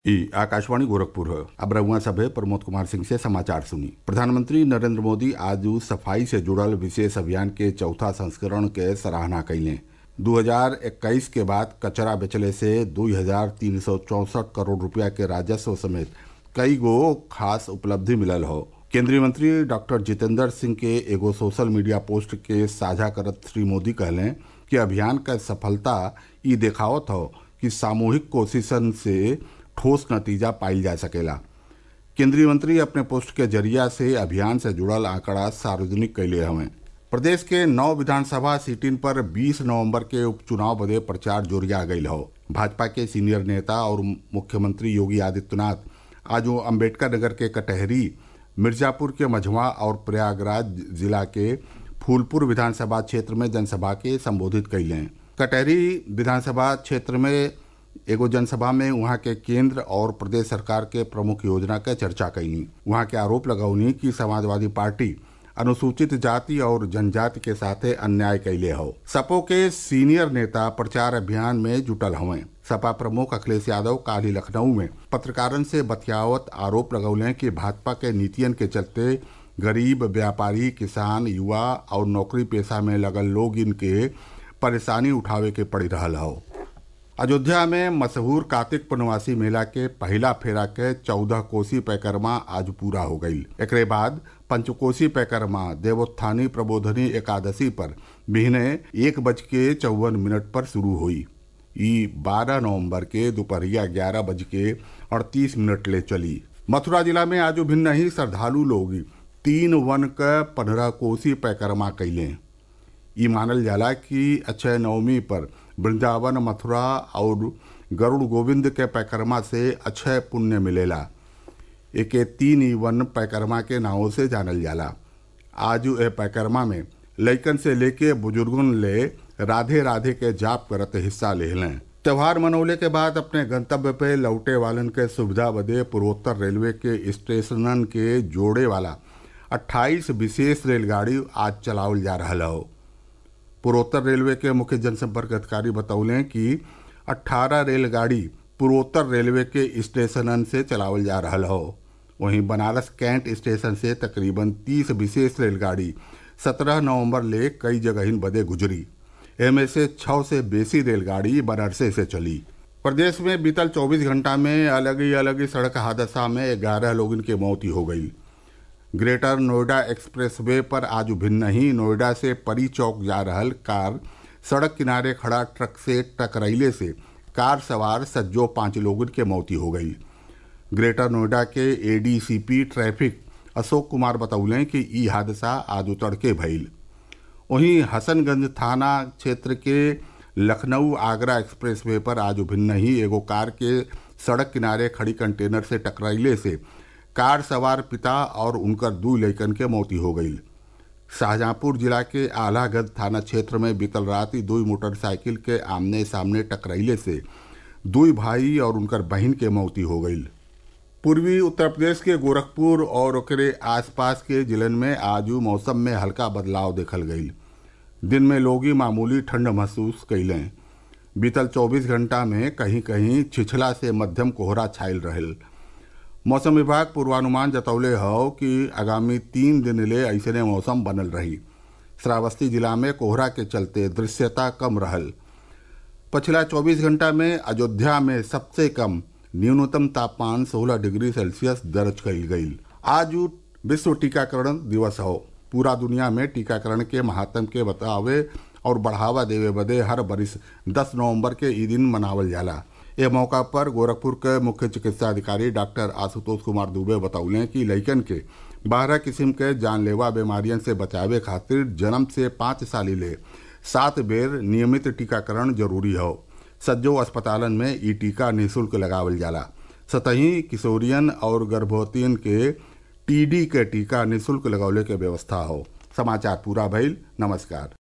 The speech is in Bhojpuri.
ई आकाशवाणी गोरखपुर है अब रउआ सभे प्रमोद कुमार सिंह से समाचार सुनी प्रधानमंत्री नरेंद्र मोदी आज सफाई से जुड़ल विशेष अभियान के चौथा संस्करण के सराहना कइले 2021 के बाद कचरा बेचले से दू हजार तीन सौ चौसठ करोड़ रुपया के राजस्व समेत कई गो खास उपलब्धि मिलल हो केंद्रीय मंत्री डॉक्टर जितेंद्र सिंह के एगो सोशल मीडिया पोस्ट के साझा करत श्री मोदी कहले कि अभियान क सफलता ई देखावत हो कि सामूहिक कोशिशन से ठोस नतीजा पाइल जा सकेला केंद्रीय मंत्री अपने पोस्ट के जरिया से अभियान से जुड़ल आंकड़ा सार्वजनिक कैले हवे प्रदेश के नौ विधानसभा सीटिन पर 20 नवंबर के उपचुनाव बदे प्रचार जोरिया गईल हो भाजपा के सीनियर नेता और मुख्यमंत्री योगी आदित्यनाथ आज अम्बेडकर नगर के कटहरी मिर्जापुर के मझवा और प्रयागराज जिला के फूलपुर विधानसभा क्षेत्र में जनसभा के संबोधित कैले कटहरी विधानसभा क्षेत्र में एगो जनसभा में वहां के केंद्र और प्रदेश सरकार के प्रमुख योजना के चर्चा कैनी वहां के आरोप लगौनी कि समाजवादी पार्टी अनुसूचित जाति और जनजाति के साथे अन्याय कैले हो सपो के सीनियर नेता प्रचार अभियान में जुटल हवे सपा प्रमुख अखिलेश यादव काल ही लखनऊ में पत्रकारन से बतियावत आरोप लगौले कि भाजपा के नीतियन के चलते गरीब व्यापारी किसान युवा और नौकरी पेशा में लगल लोग इनके परेशानी उठावे के पड़ी रहल हो अयोध्या में मशहूर कार्तिक पूर्णवासी मेला के पहला फेरा के चौदह कोसी पैकरमा आज पूरा हो गई एक बाद पंचकोसी पैकरमा देवोत्थानी प्रबोधनी एकादशी पर बिहने एक बज के चौवन मिनट पर शुरू हुई ई बारह नवंबर के दोपहरिया ग्यारह बज के अड़तीस मिनट ले चली मथुरा जिला में आज भिन्न ही श्रद्धालु लोग तीन वन क पंद्रह कोसी पैकरमा कैले ई मानल जाला कि अक्षय नवमी पर वृंदावन मथुरा और गरुड़ गोविंद के पैकरमा से अक्षय पुण्य मिलेला एके तीन ई वन पैकरमा के नावों से जानल जाला आज ए पैकरमा में लइकन से लेके बुजुर्गन ले राधे राधे के जाप करत हिस्सा ले लें त्योहार मनौले के बाद अपने गंतव्य पे लौटे वालन के सुविधा बदे पूर्वोत्तर रेलवे के स्टेशनन के जोड़े वाला 28 विशेष रेलगाड़ी आज चलावल जा रहा हो पूर्वोत्तर रेलवे के मुख्य जनसंपर्क अधिकारी बतौले कि 18 रेलगाड़ी पूर्वोत्तर रेलवे के स्टेशनन से चलावल जा रहा हो वहीं बनारस कैंट स्टेशन से तकरीबन 30 विशेष रेलगाड़ी 17 नवंबर ले कई जगहिन बदे गुजरी एमे से छः से बेसी रेलगाड़ी बनारसे से चली प्रदेश में बीतल 24 घंटा में अलग ही अलग ही सड़क हादसा में ग्यारह लोगों की मौत हो गई ग्रेटर नोएडा एक्सप्रेसवे पर आज भिन्न ही नोएडा से परी चौक जा रहल कार सड़क किनारे खड़ा ट्रक से टकराइले से कार सवार सज्जो पांच लोगों के मौती हो गई ग्रेटर नोएडा के एडीसीपी ट्रैफिक अशोक कुमार बतौले कि ई हादसा आज तड़के भइल वहीं हसनगंज थाना क्षेत्र के लखनऊ आगरा एक्सप्रेसवे पर आज भिन्न ही एगो कार के सड़क किनारे खड़ी कंटेनर से टकराइले से कार सवार पिता और उनकर दू लैकन के मौती हो गई शाहजहांपुर जिला के आलागंज थाना क्षेत्र में बीतल रात दो मोटरसाइकिल के आमने सामने टकराइले से दुई भाई और उनकर बहन के मौती हो गई पूर्वी उत्तर प्रदेश के गोरखपुर और ओकरे आसपास के जिलन में आज मौसम में हल्का बदलाव देखल गई दिन में लोग मामूली ठंड महसूस कैलें बीतल 24 घंटा में कहीं कहीं छिछला से मध्यम कोहरा छायल रहल मौसम विभाग पूर्वानुमान जतौले हो कि आगामी तीन दिन ले ऐसने मौसम बनल रही श्रावस्ती जिला में कोहरा के चलते दृश्यता कम रहल पिछला 24 घंटा में अयोध्या में सबसे कम न्यूनतम तापमान 16 डिग्री सेल्सियस दर्ज कईल गई आज विश्व टीकाकरण दिवस हो पूरा दुनिया में टीकाकरण के महात्म के बतावे और बढ़ावा देवे बदे हर बरिस 10 नवंबर के ई दिन मनावल जाला ए मौका पर गोरखपुर के मुख्य चिकित्सा अधिकारी डॉक्टर आशुतोष कुमार दुबे बतौले कि लइकन के बारह किस्म के जानलेवा बीमारियन से बचावे खातिर जन्म से पाँच साली ले सात बेर नियमित टीकाकरण जरूरी हो सज्जो अस्पतालन में ई टीका निःशुल्क लगावल जाला सतही किशोरियन और गर्भवतियन के टीडी के टीका निःशुल्क लगौले के व्यवस्था हो समाचार पूरा भइल नमस्कार